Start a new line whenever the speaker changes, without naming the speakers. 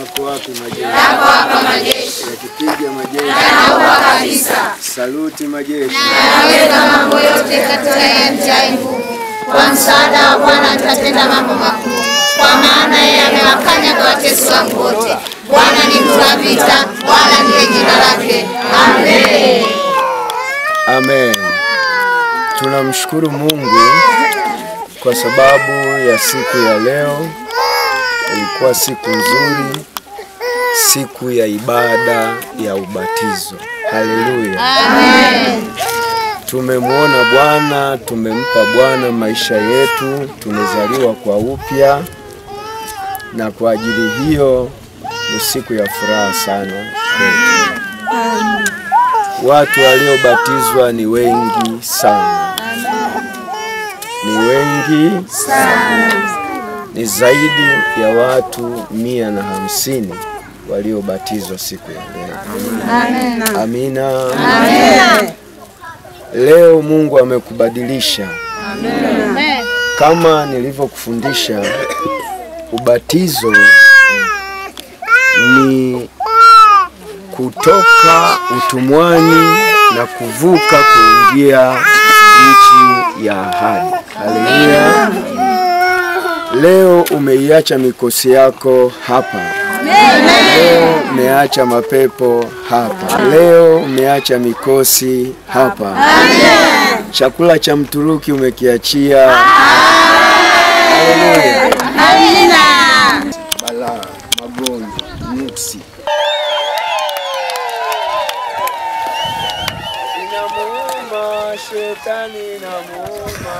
yako wapi majeshi?
Yako hapa majeshi.
Yakipiga majeshi.
Yanaua kabisa.
Saluti majeshi.
Naweza mambo yote katika yeye amtiaye nguvu. Kwa msaada wa Bwana tutatenda mambo makuu, kwa maana yeye amewakanyaga watesi wangu wote. Bwana ni mtu wa vita, wala ndiye jina lake. Amen.
Amen. Tunamshukuru Mungu kwa sababu ya siku ya leo. Ilikuwa siku nzuri, siku ya ibada ya ubatizo. Haleluya. Tumemwona Bwana, tumempa Bwana maisha yetu, tumezaliwa kwa upya, na kwa ajili hiyo ni siku ya furaha sana kwetu. Watu waliobatizwa ni wengi sana, ni wengi sana, ni zaidi ya watu mia na hamsini waliobatizwa siku ya leo. Amina. Leo Mungu amekubadilisha kama nilivyokufundisha. Ubatizo ni kutoka utumwani na kuvuka kuingia nchi ya ahadi. Haleluya! Leo umeiacha mikosi yako hapa. Leo umeacha mapepo hapa. Leo umeacha mikosi hapa. Chakula cha Mturuki umekiachia. Haleluya! Balaa, magonjwa, nuksi inamuuma shetani, inamuuma